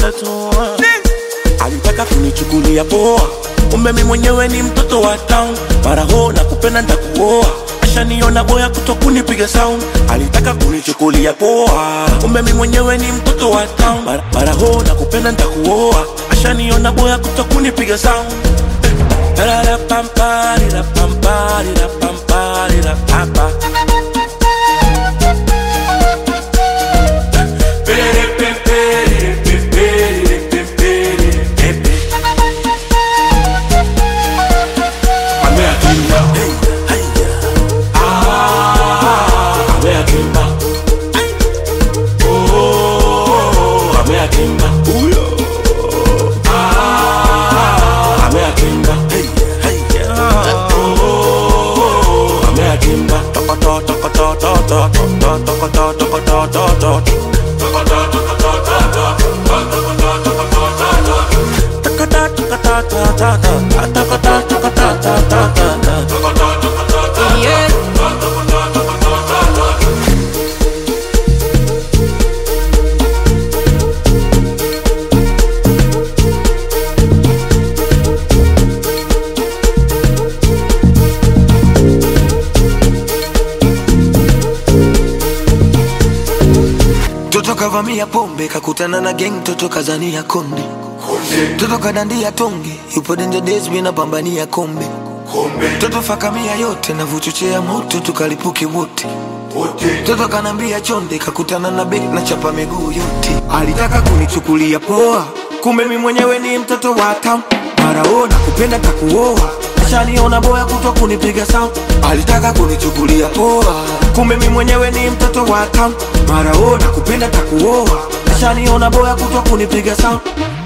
utatoa. Alitaka kunichukulia poa, kumbe mi mwenyewe ni mtoto wa town. Mara ho na kupenda ntakuoa, ashaniona boya kuto kunipiga sound. Alitaka kunichukulia poa, kumbe mi mwenyewe ni mtoto wa town. Mara, mara ho na kupenda ntakuoa, ashaniona boya kuto kunipiga sound. Ra-ra-pam-pa-ri-ra-pam-pa-ri-ra-pam-pa-ri-ra-pa-pa. Yeah. Toto kavamia pombe kakutana na gang, toto kazania konde, toto kadandia tonge, yupo danger days, mimi napambania kombe, toto fakamia yote na vuchochea moto, tukalipuke wote Toto kanambia chonde, kakutana na bek na chapa miguu yote. Alitaka kunichukulia poa, kumbe mi mwenyewe ni mtoto wa town. Mara ona kupenda takuoa, ashaniona boya kutwa kunipiga sound. Alitaka kunichukulia poa, kumbe mi mwenyewe ni mtoto wa town. Mara ona kupenda takuoa, ashaniona boya kutwa kunipiga sound.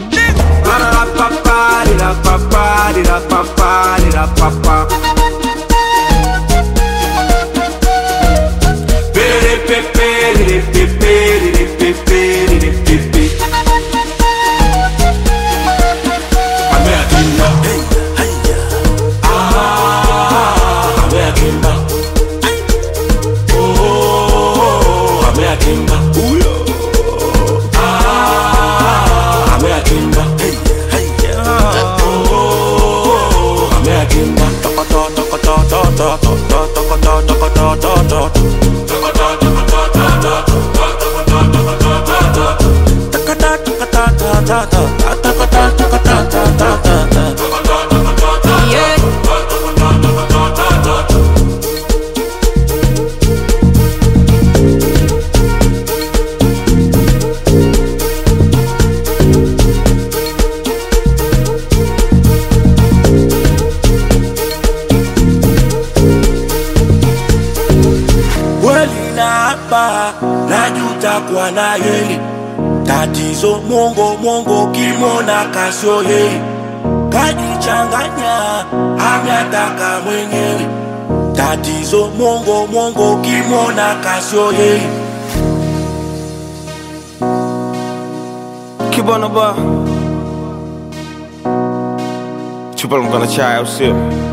Ra-ra-pa-pa-ri-ra-pa-pa-ri-ra-pa-pa-ri-ra-pa-pa. Yeah. kweli na hapa najuta kwa na yeye tatizo mongo mongo kimona kasio yeye kajichanganya ametaka mwenyewe tatizo mongo mongo kimona kasio yeye Kibana ba chupa mkono chai au sio